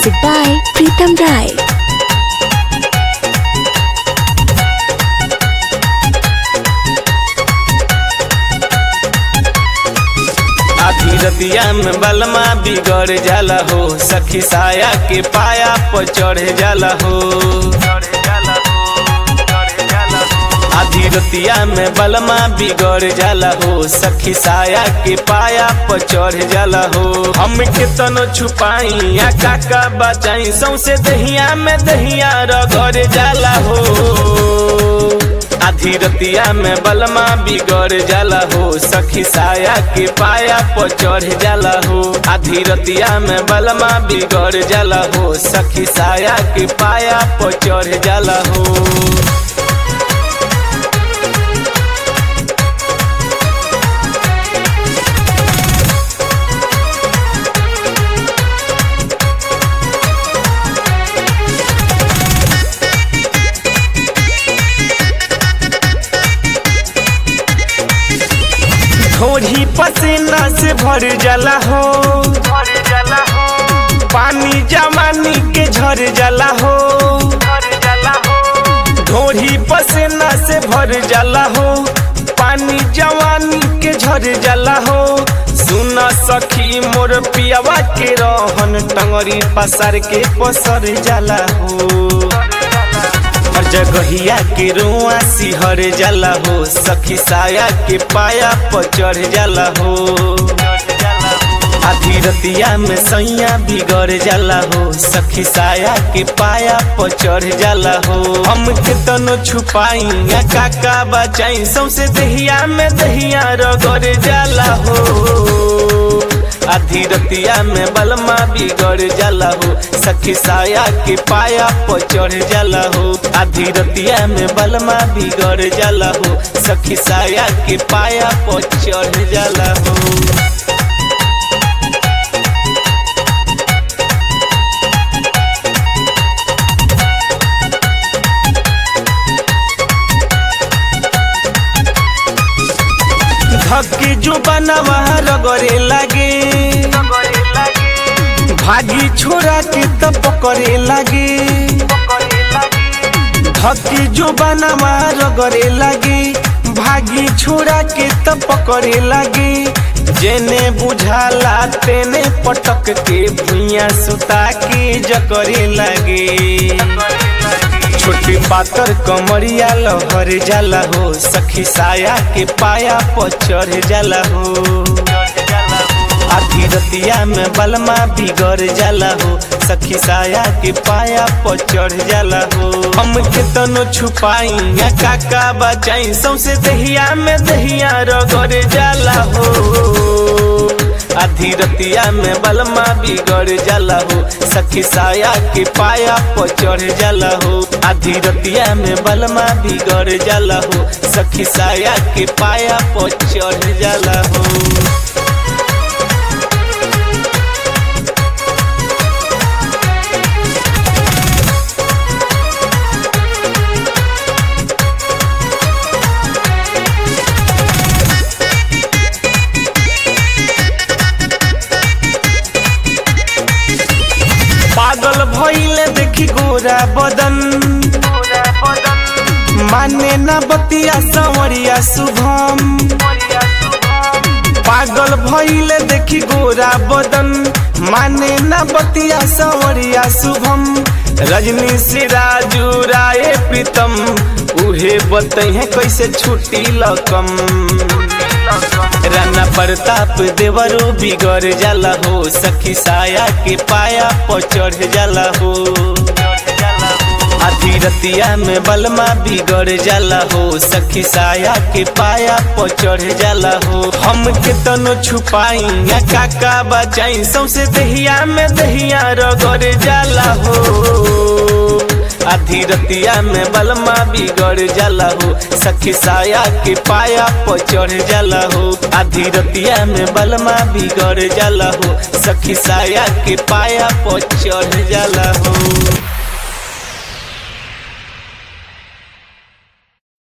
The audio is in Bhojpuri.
Music by Pritam Rai. आधी रतिया में बलमा बिगड़ जाला हो सखी साया के पाया पर चढ़ जाला हो आधी रतिया में बलमा बिगड़ जाला हो सखी साया के पाया पर चढ़ जाला हो हम के तनो छुपाई या काका बचाई सौसे दहिया में दहिया रगड़ जाला हो आधी रतिया में बलमा बिगड़ जाला हो सखी साया के पाया पर चढ़ जाला हो आधी रतिया में बलमा बिगड़ जाला हो सखी साया के पाया पर चढ़ जाला हो थोड़ी पसीना से भर जाला हो भर जाला हो पानी जमानी के झर जाला हो भर जाला हो थोड़ी पसीना से भर जाला हो पानी जवानी के झर जाला हो सुन सखी मोर पियावा के रहन टंगरी पसार के पसर जाला हो हर जगहिया के रुआ सिहर जाला हो सखी साया के पाया पर चढ़ जाला हो आधी रतिया में सैया बिगड़ जाला हो सखी साया के पाया पर चढ़ जाला हो हम के तनो छुपाई या काका बचाई सौसे दहिया में दहिया रगड़ जाला हो आधी रतिया में बलमा बिगड़ जाला हो सखी साया के पाया पर चढ़ जाला हो आधी रतिया में बलमा बिगड़ जाला हो सखी साया के पाया पर चढ़ जाला हो धक्की जो बनवा रगड़े लागे भागी छोरा के तब करे लागे धक्की जो बनवा रगड़े लागे भागी छोरा के तब करे लागे जेने बुझाला तेने पटक के भुइया सुता के जकरे लागे छोटी पातर कमरिया लहर जाला हो सखी साया के पाया पर चढ़ जाला हो आधी रतिया में बलमा बिगड़ जाला हो सखी साया के पाया पर चढ़ जाला हो हम के तनो छुपाई या काका बचाई सौसे दहिया में दहिया रगड़ जाला हो आधी रतिया में बलमा बिगड़ जाला हो सखी साया के पाया पर चढ़ जाला हो आधी रतिया में बलमा बिगड़ जाला हो सखी साया के पाया पर चढ़ जाला हो पागल भइले देखी गोरा बदन माने न बतिया संवरिया शुभम पागल भइले देखी गोरा बदन माने न बतिया संवरिया शुभम रजनी से राजू राय प्रीतम उहे बतहे कैसे छुट्टी लकम राना प्रताप देवरो बिगड़ जाला हो सखी साया के पाया पर चढ़ जाला हो आधी रतिया में बलमा बिगड़ जाला हो सखी साया के पाया पर चढ़ जाला हो हम के तनो छुपाई या काका बचाई सौसे दहिया में दहिया रगड़ जाला हो आधी रतिया में बलमा बिगड़ जाला हो सखी साया के पाया पर चढ़ जाला हो आधी रतिया में बलमा बिगड़ जाला हो सखी साया के पाया पर चढ़ जाला हो